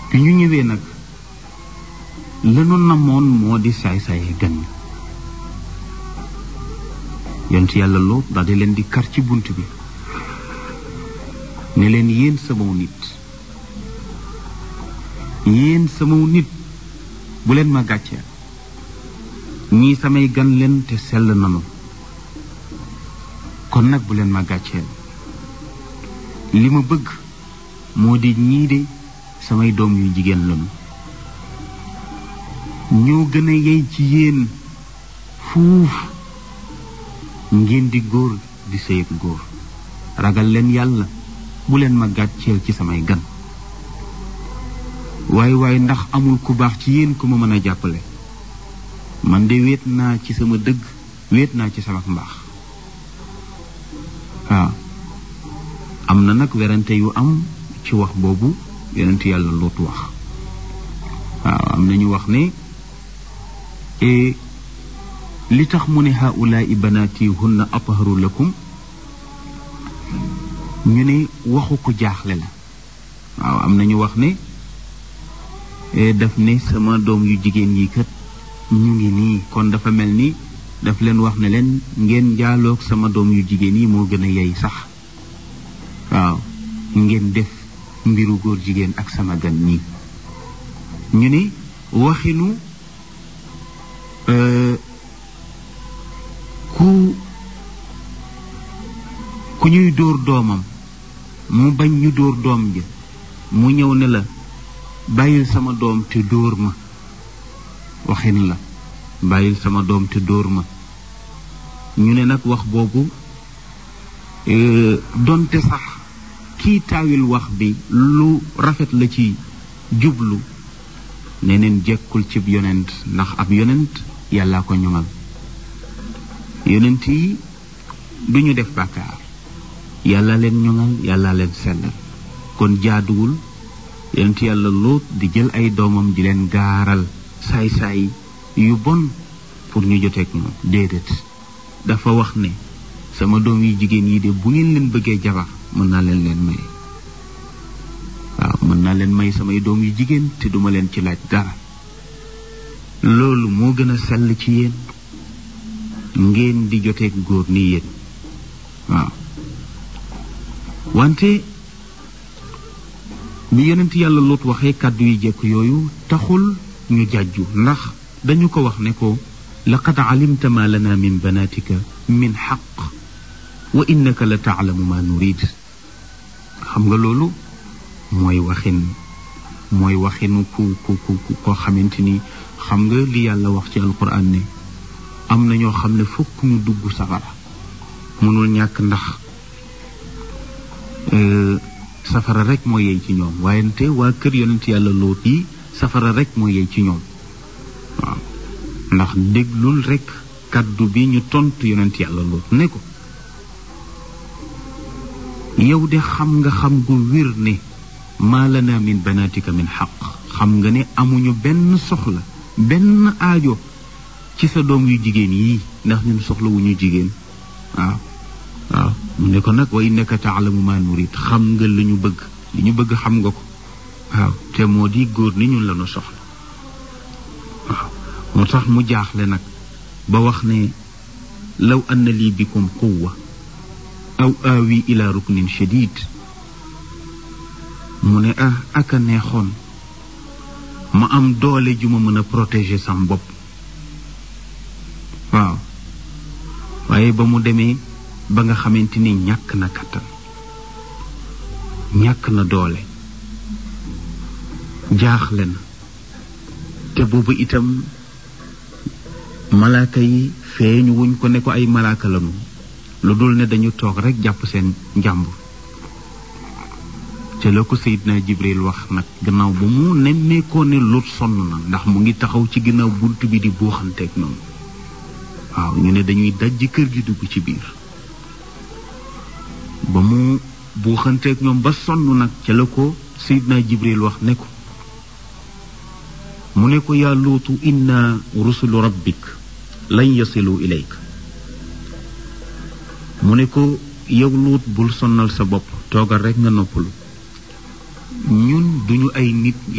bi ñu ñëwee nag lanu namoon moo di saay-saay gan yonent yàlla loo daal di leen di kar ci bunt bi ne leen yéen samaw nit yéen samaw nit bu leen ma gàcceel ñii samay gan leen te sell nanu kon nag bu leen ma gàcceel li ma bëgg moo di ñii de samay doom yu jigéen lañu ñoo gën a yey ci yéen fuuf ngeen di góor di sëy ak góor ragal leen yàlla bu leen ma gàcceel ci samay gan waaye waaye ndax amul ku baax ci yéen ku ma mën a jàppale man de wéet naa ci sama dëgg wéet naa ci sama mbaax waaw am na nag werante yu am ci wax boobu yonent yàlla luut wax waaw am na ñu wax ne li tax mu ne haulaai banaati hunna atharu lakum ñu ne waxu ko jaaxle la waaw am na ñu wax ne daf ne sama doom yu jigéen yi kat ñu ngi nii kon dafa mel ni daf leen wax ne leen ngeen jaaloog sama doom yu jigéen yi moo gën a yey sax waaw ngeen def mbiru góor jigéen ak sama gan nii ñu ne waxinu ku ku ñuy dóor doomam mu bañ ñu dóor doom ji mu ñëw ne la bàyyil sama doom te dóor ma waxin la bàyyil sama doom te dóor ma ñu ne nag wax boobu donte sax kii taawil wax bi lu rafet la ci jublu neneen jekkul cib yonent ndax ab yonent yàllaa ko ñoŋal yonent yi duñu def bàkkaar yàlla leen ñoŋal yàlla leen sellal kon jaaduwul yonent yàlla loot di jël ay doomam di leen gaaral saay-saay yu bon pour ñu joteeg moom déedéet dafa wax ne sama doom yi jigéen yi de bu ngeen leen bëggee jabar mën naa leen leen may waaw mën naa leen may samay doom yu jigéen te duma leen ci laaj dara loolu moo gën a sell ci yéen ngeen di joteeg góor ni yéen waaw wante bi yonent yàlla loot waxee kàddu yi jekk yooyu taxul ñu jàjju ndax dañu ko wax ne ko laqad alimta ma lana min banatika min xaq wa innaka la taalamu ma nurid xam nga loolu mooy waxin mooy waxinu ku ku ku koo xamante ni xam nga li yàlla wax ci alquran ne am na ñoo xam ne fokk ñu dugg safara mënul ñàkk ndax safara rek moo yey ci ñoom waaye te waa kër yonent yàlla loot yi safara rek moo yey ci ñoom waaw ndax déglul rek kaddu bi ñu tontu yonent yàlla loot ne ko yow de xam nga xam gu wér ne maa lana min banatika min xaq xam nga ne amuñu benn soxla benn aajo ci sa doom yu jigéen yii ndax ñun soxla wu ñu jigéen waaw waaw mu ne ko nag wa innaka taalamu ma nurid xam nga li ñu bëgg li ñu bëgg xam nga ko waaw te moo di góor ni ñun la ñu soxla waaw moo tax mu jaaxle nag ba wax ne law anna lii bikum quwwa aw aawi ila ruknin shadid mu ne ah aka neexoon ma am doole ju ma mën a protéger sam bopp waaw waaye ba mu demee ba nga xamante ni ñàkk na kattan ñàkk na doole jaaxle na te boobu itam malaaka yi feeñu wuñ ko ne ko ay malaaka lanu lu dul ne dañu toog rek jàpp seen njàmbur te la ko Seydina Jibril wax nag gannaaw ba mu nemmeekoo ne Lut sonn na ndax mu ngi taxaw ci ginnaaw bunt bi di buuxanteeg noonu waaw ñu ne dañuy dajji kër gi dugg ci biir ba mu buuxanteeg ñoom ba sonn nag ca la ko Seydina Jibril wax ne ko mu ne ko yaa luutu inna rusulu rabbik lan yasilu ilayk mu ne ko yow luut bul sonnal sa bopp toogal rekk nga noppalu ñun duñu ay nit